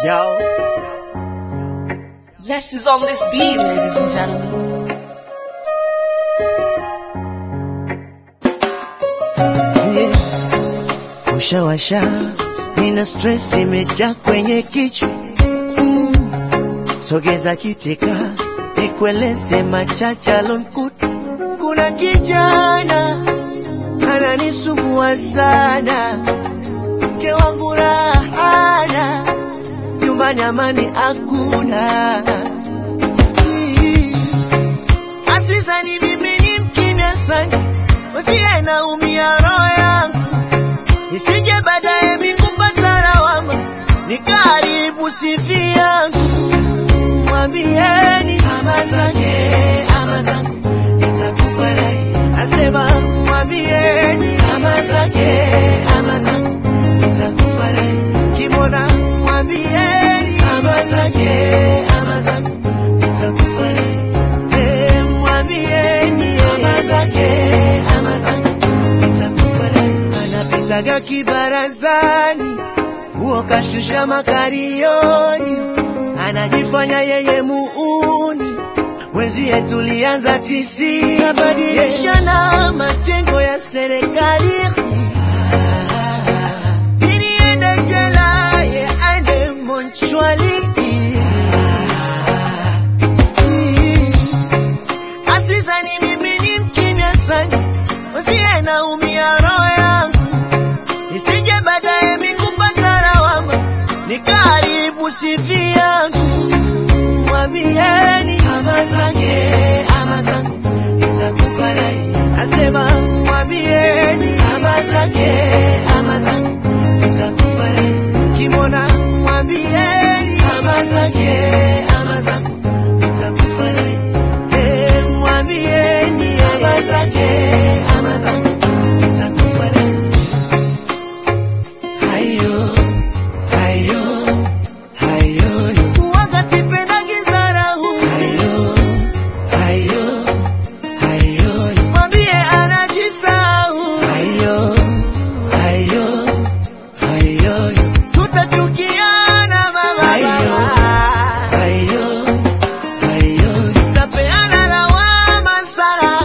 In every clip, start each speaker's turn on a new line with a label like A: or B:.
A: Yo.
B: Zest is on this beat, ladies and gentlemen.
A: Yeah. Ushawasha, nina stress imejaa kwenye kichwa mm. Sogeza kitika, nikueleze machache alonkuta. Kuna kijana ananisumbua sana, mke wangu rahana, nyumbani amani hakuna. Mm. Asizani mimi ni mkimya sana, wasiye naumia roho yangu, isije baadaye mikupata lawama, nikaribu sifi yangu. Mwambieni ama zake ama zangu, nitakufa naye. Nasema mwambieni ama zake ama zangu, nitakufa naye. Kimona mwambieni ama zake ama zangu, nitakufa naye. Eh, mwambieni ama zake ama zangu, nitakufa naye. Anapitaga kibarazani, huo kashusha makarioni, anajifanya yeye muuni wenzie tulianza tisi kabadilishana majengo ya serikali ili ende jela ye aende monchwali asizani mimi ni mkimya sana wenzie naumia roho yangu isije baadaye mikupata lawama nikaribu sifi yangu mwambieni ama zake ama zangu nitakufa naye nasema mwambieni ama zake ama zangu nitakufa naye kimona mwambieni ama zake ama zangu nitakufa naye Eh, mwambieni ama zake ama zangu nitakufa naye hayo hayo hayo wakati pendagi dharau hayo hayo hayo mwambie anajisau hayo hayo hayo tutachukiana mama hayo hayo hayo tapeana lawama sana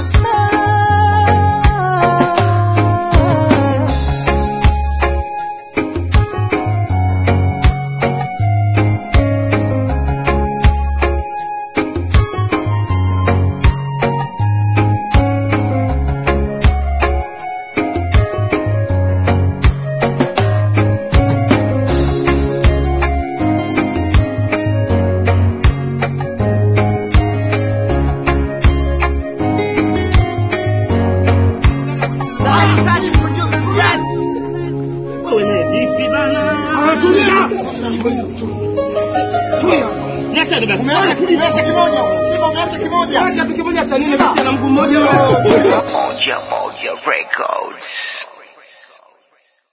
C: Wewe naye vipi bana?
D: Tulia. Tulia.
C: Niachane basi.
D: Umeacha umeacha kimoja. Simba umeacha kimoja.
C: Acha piki moja cha nini basi na mguu mmoja wewe.
E: Moja Moja Records.